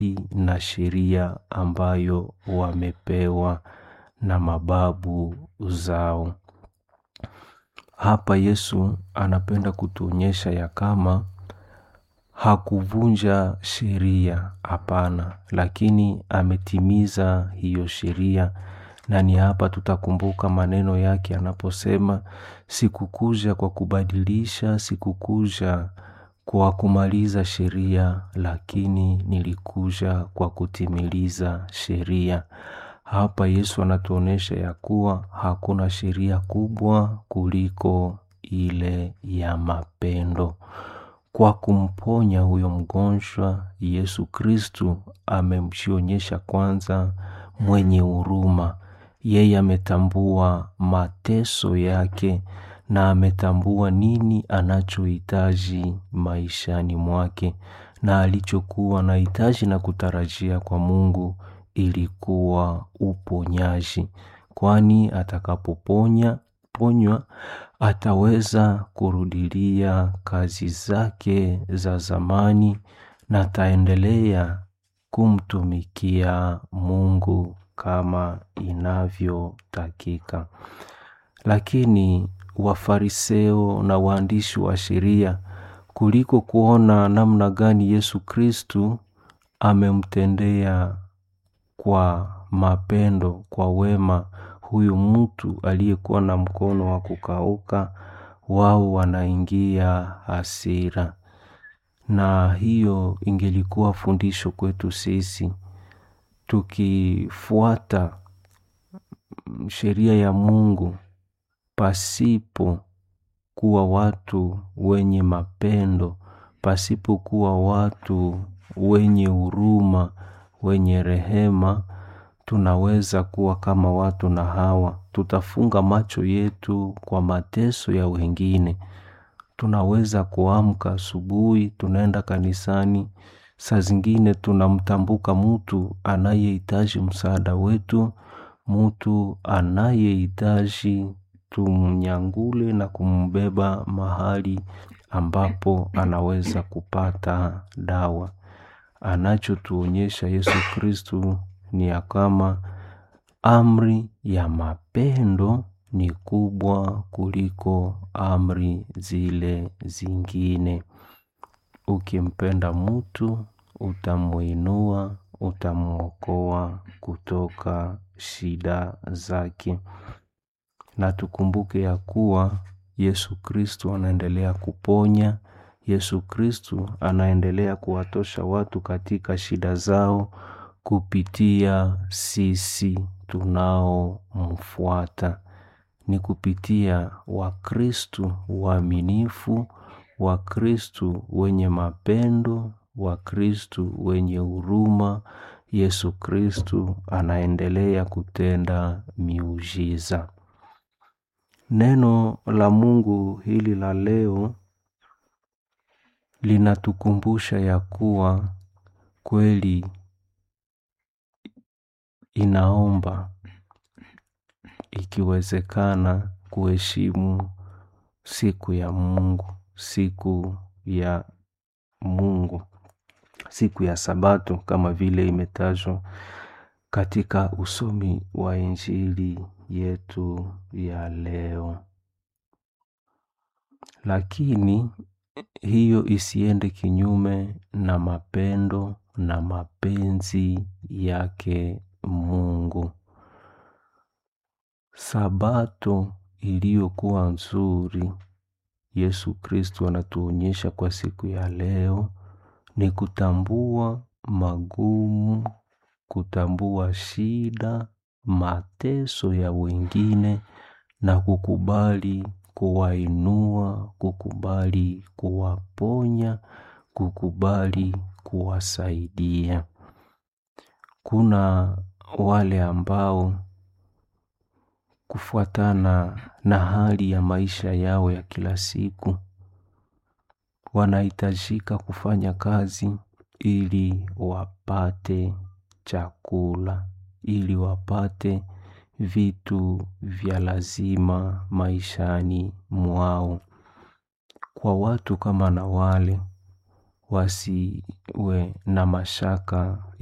na sheria ambayo wamepewa na mababu zao. Hapa Yesu anapenda kutuonyesha ya kama hakuvunja sheria hapana, lakini ametimiza hiyo sheria na ni hapa tutakumbuka maneno yake anaposema sikukuja kwa kubadilisha, sikukuja kwa kumaliza sheria, lakini nilikuja kwa kutimiliza sheria. Hapa Yesu anatuonyesha ya kuwa hakuna sheria kubwa kuliko ile ya mapendo. Kwa kumponya huyo mgonjwa, Yesu Kristu amemjionyesha kwanza mwenye huruma. Yeye ametambua mateso yake na ametambua nini anachohitaji maishani mwake na alichokuwa anahitaji na kutarajia kwa Mungu ilikuwa uponyaji. Kwani atakapoponya ponywa ataweza kurudilia kazi zake za zamani na ataendelea kumtumikia Mungu kama inavyotakika. Lakini Wafariseo na waandishi wa sheria kuliko kuona namna gani Yesu Kristu amemtendea kwa mapendo, kwa wema huyu mtu aliyekuwa na mkono wa kukauka, wao wanaingia hasira. Na hiyo ingelikuwa fundisho kwetu sisi. Tukifuata sheria ya Mungu pasipo kuwa watu wenye mapendo, pasipo kuwa watu wenye huruma, wenye rehema, tunaweza kuwa kama watu na hawa. Tutafunga macho yetu kwa mateso ya wengine. Tunaweza kuamka asubuhi, tunaenda kanisani, saa zingine tunamtambuka mtu anayehitaji msaada wetu, mtu anayehitaji tumnyangule na kumbeba mahali ambapo anaweza kupata dawa. Anachotuonyesha Yesu Kristu ni ya kama amri ya mapendo ni kubwa kuliko amri zile zingine. Ukimpenda mtu, utamuinua, utamuokoa kutoka shida zake. Na tukumbuke ya kuwa Yesu Kristu anaendelea kuponya, Yesu Kristu anaendelea kuwatosha watu katika shida zao kupitia sisi tunaomfuata. Ni kupitia wakristu waaminifu, wakristu wenye mapendo, wakristu wenye huruma, Yesu Kristu anaendelea kutenda miujiza. Neno la Mungu hili la leo linatukumbusha ya kuwa kweli inaomba ikiwezekana kuheshimu siku ya Mungu, siku ya Mungu, siku ya sabato kama vile imetajwa katika usomi wa injili yetu ya leo. Lakini hiyo isiende kinyume na mapendo na mapenzi yake Mungu. Sabato iliyokuwa nzuri Yesu Kristu anatuonyesha kwa siku ya leo ni kutambua magumu, kutambua shida, mateso ya wengine na kukubali kuwainua, kukubali kuwaponya, kukubali kuwasaidia. Kuna wale ambao kufuatana na hali ya maisha yao ya kila siku wanahitajika kufanya kazi ili wapate chakula, ili wapate vitu vya lazima maishani mwao. Kwa watu kama na wale wasiwe na mashaka